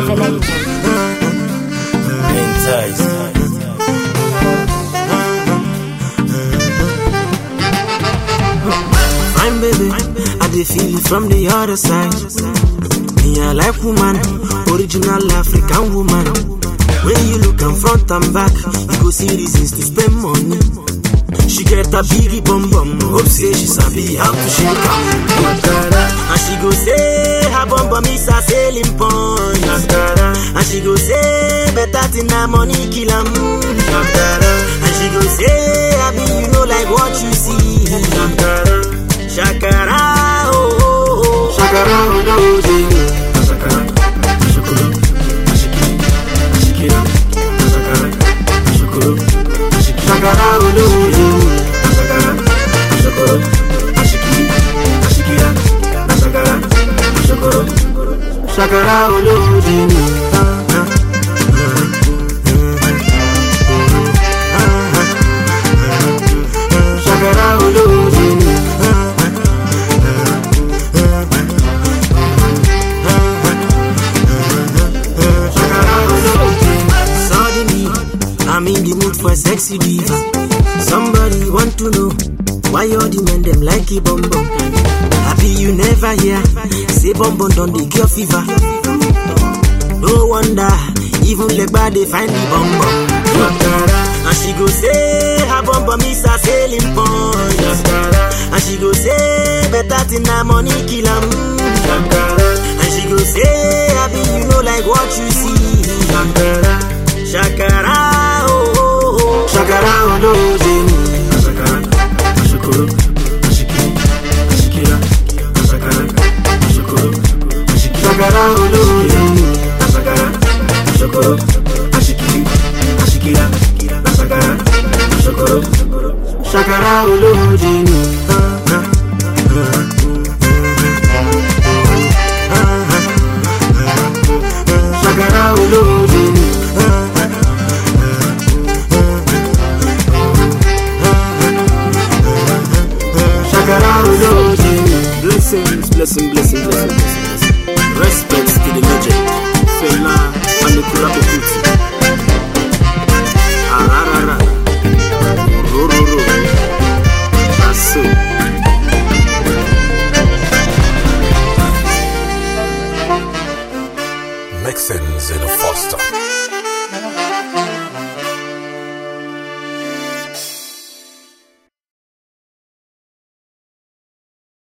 Fine baby, I dey feel it from the other side. Me I like woman, original African woman. When you look am front and back, you go see reasons to spend money. She get a biggie bum bum, hope say she sabi how to shake am. And she go say her bum bum is a selling point. And she go say better thing na money kill am. And she go say abi you know like what you see. Shakara oh oh oh, shakara oh no Shakara, shakuru, ashiki, ashikira, shakara, shakuru, ashiki, shakara oh no Shakara, shakuru, ashiki, ashikira, shakara, shakuru, shakara oh no Shakara oh no Suddenly, I'm in the mood for a sexy diva. Somebody want to know why all the men them like it bum bum. Happy you never hear say bum bum done the cure fever. No wonder even Legba they find the bum bum. And she go say her bum bum is a selling point. And she go say better thing na money kill 'em. And she go say happy you know like what you see. Shakara oh oh oh Shakara oh no Shakara Ashukuru Ashiki Ashikira Shakara Ashukuru Ashiki Shakara oh no Shakara Ashukuru Ashiki Ashikira Shakara Ashukuru Shakara oh no Shakara oh no Shakara oh no Blessings, blessing, blessing, blessing, blessing. Respects to the legend, Fela Anikula Okuti. Ararara, Rororo, Aso. Mixins in a